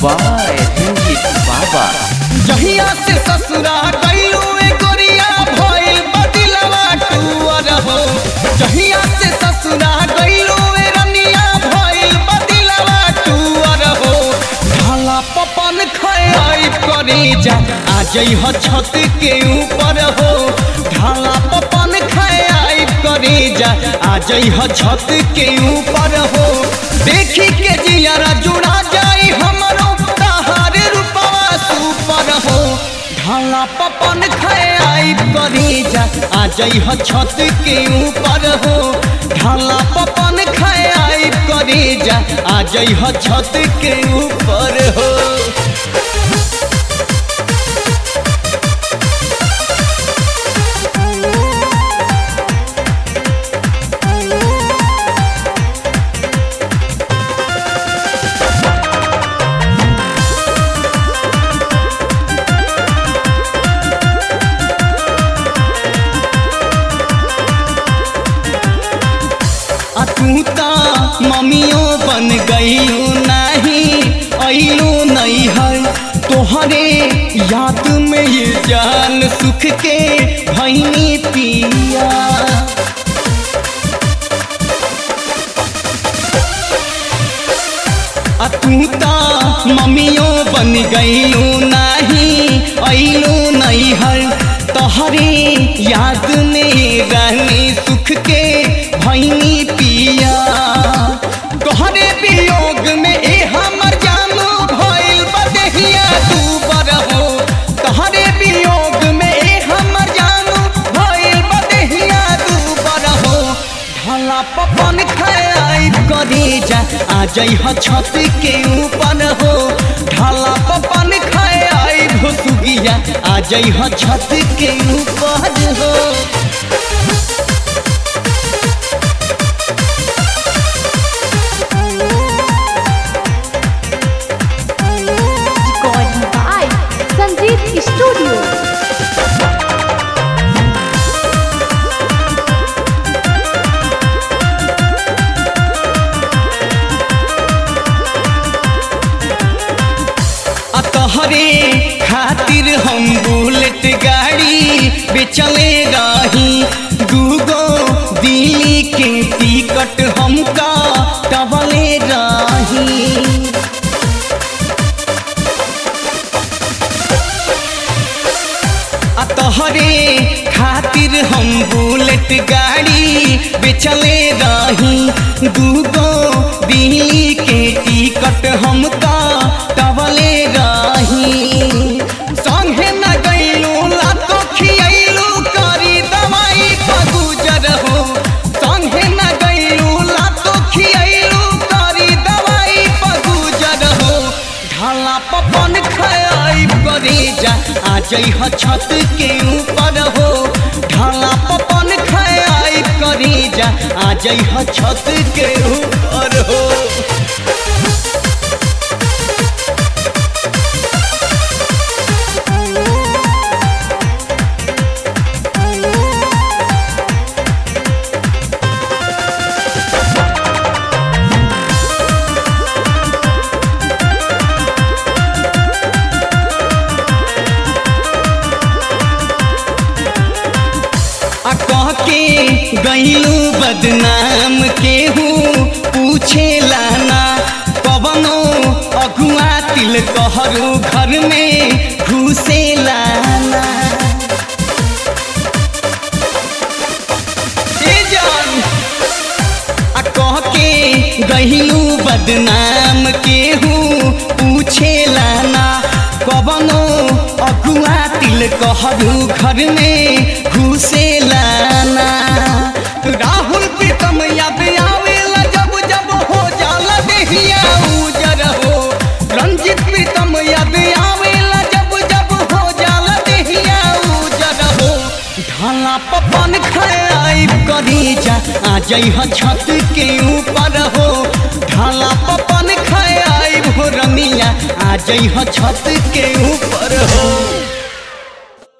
By Ranjit बाबा जहिया से ससुरा गइलू ए गोरिया भइल बदिलवा टूअर हो जहिया से ससुरा गइलू ए रनिया भइल बदिलवा टूअर हो ढाला पपन खाई करी जा आ जइह छत के ऊपर हो ढाला पपन खाई करी जा आ जइह छत के ऊपर हो देखी के जियारा जुड़ा जाई हमरो तहारे रूपवा सुपर हो ढाला पपन खाई करी जा आ जइह छत के ऊपर हो ढाला पपन खाई करी जा आ जइह छत के ऊपर हो आ तू ता मम्मियों बन गईलू नहीं अइलू नहीं है तोहरे याद में ये जान सुख के भैनी पिया आ तू ता मम्मियों बन गईलू नहीं अइलू नहीं है तोहरे याद में रहनी सुख के भैनी पिया तोहरे वियोग में ए हमर जानू भइल बदहिया तू बरहो तोहरे वियोग में ए हमर जानू भइल बदहिया तू बरहो ढाला पपन खाई करी जा आ जइह छत के ऊपर हो ढाला पपन खाई भुसुगिया आ जइह छत के ऊपर हो Recording by Sanjeev Studio. आ तोहरे खातिर हम बुलेट गाड़ी बेचले रही दूगो दिल्ली के टिकट हमका टबले रही आ तोहरे खातिर हम बुलेट गाड़ी बेचले रही दूगो दिल्ली के टिकट हमका टबले रही संगे न गइलू लातो खियैलू करी दवाई का गुजर हो संगे न गइलू लातो खियैलू करी दवाई का गुजर हो ढाला पपन खाई करी जा आ जइह छत के ऊपर हो ढाला पपन खाई करी जा आ जइह छत के ऊपर हो आ कह के गईलू बदनाम केहू पूछे लाना कवनो अगुआ तिल कहरु घर में घुसे लाना ए जान आ कह के गहिलू बदनाम केहू पूछे लाना कवनो अगुआ तिल कहरु घर में घुसे लाना राहुल प्रीतम याद आवेला जब जब हो जाला देहिया उजर हो रंजित प्रीतम याद आवेला जब जब हो जाला देहिया उजर हो ढाला पपन खाई करी जा आ जइह छत के ऊपर हो ढाला पपन खाई भोरनिया आ जइह छत के ऊपर हो